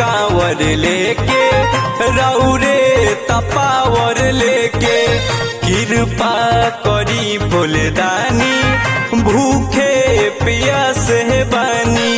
कांवर लेके रौरे तपावर लेके कृपा करी भोलेदानी भूखे पियास है बानी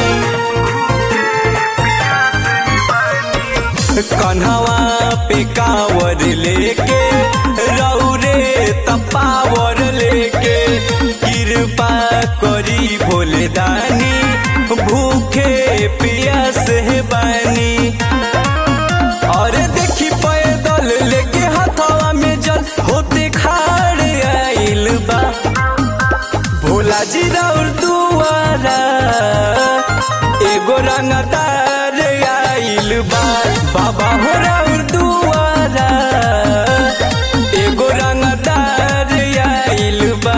कन्हवा पे कांवर लेके रौरे तपावर लेके कृपा करी भोलेदानी भूखे पियास है बानी और देखी पैदल लेके हथवा में जल होते खाड़ आइल बा भोला जी राउर दुआरा एगो रंगदार आइल बा बाबा हो राउर दुआरा एगो रंगदार आइल बा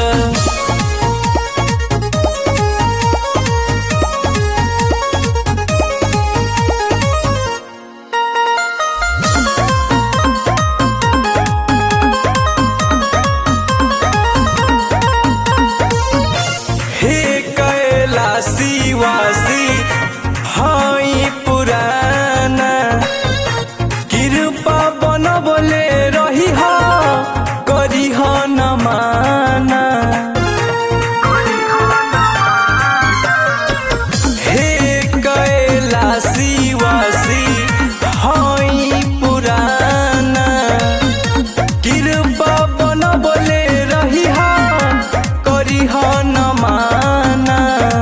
हे कैलासी वासी हई पुराना कृपा बनबले रही ह करी ह न माना हे कैलासी वासी हई पुराना कृपा बनबले रही ह करी ह न माना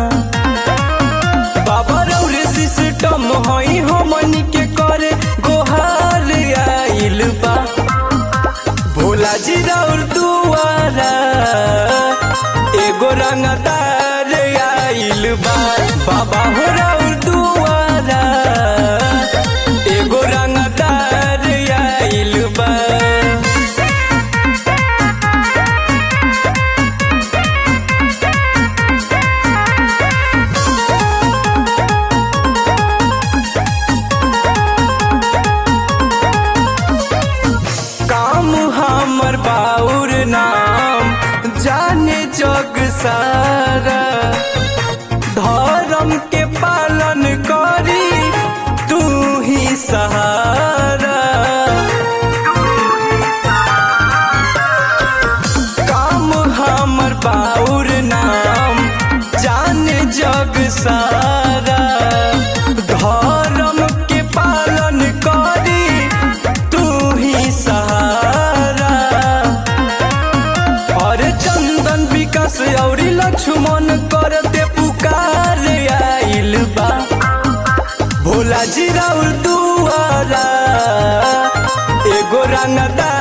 बाबा रौरे सिस्टम हई हमनी के करे गोहार आइल बा भोला जी राउर दुआरा एगो रंगदार आइल बा बाबा हो राउर दुआरा एगो रंगदार आइल बा काम हमर बाउर नाम जाने जग सारा धर्म के पालन करी तू ही सहारा काम हमर बाउर नाम जाने जग सारा धर्म के पालन करी तू ही सहारा और चंदन विकास और लक्ष्मण करते पुकार आइल बा भोला जी राउर दुआरा एगो रंगदार